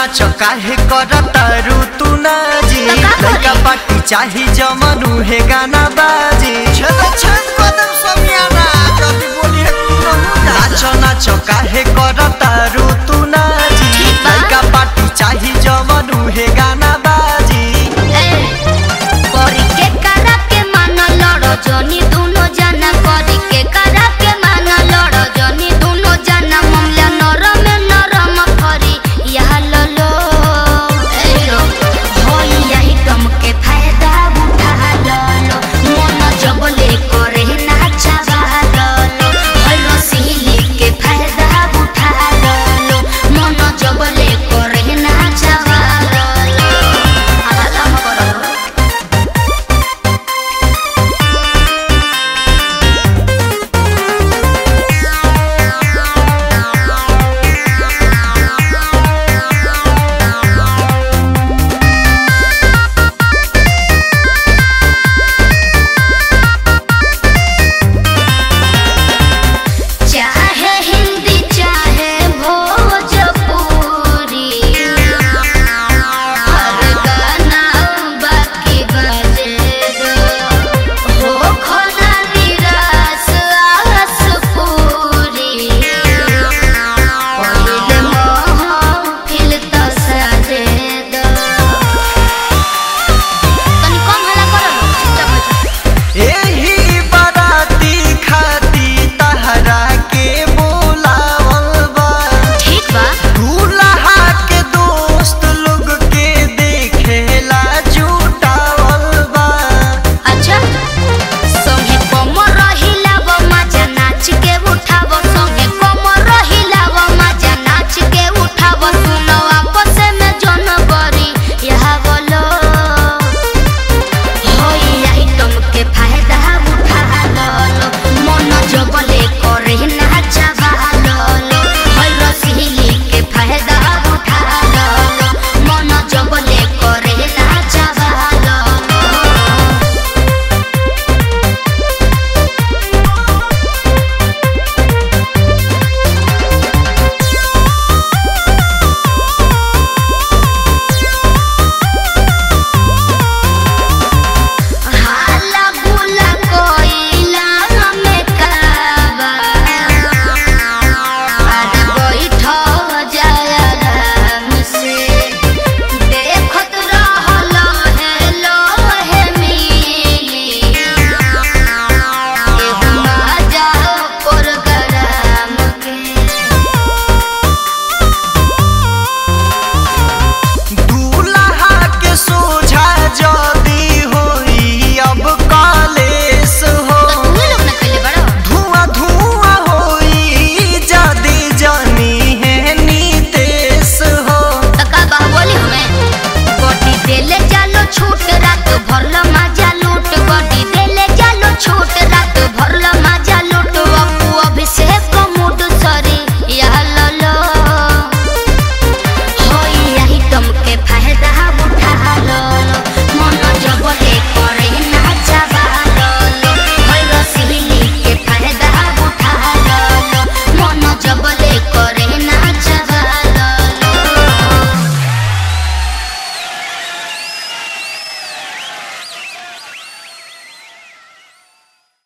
नाच काहे करता रू तू नाजी तो का करी? लड़का पार्टी चाही जमनु हे गाना बाजी छेद छेद कदम समियाना जल्दी बोली है तू नाच नाच काहे करता रू तू नाजी ठीक बा। लड़का पार्टी चाही जमनु हे गाना बाजी ए, परी के करा के मन लड़ जनी दू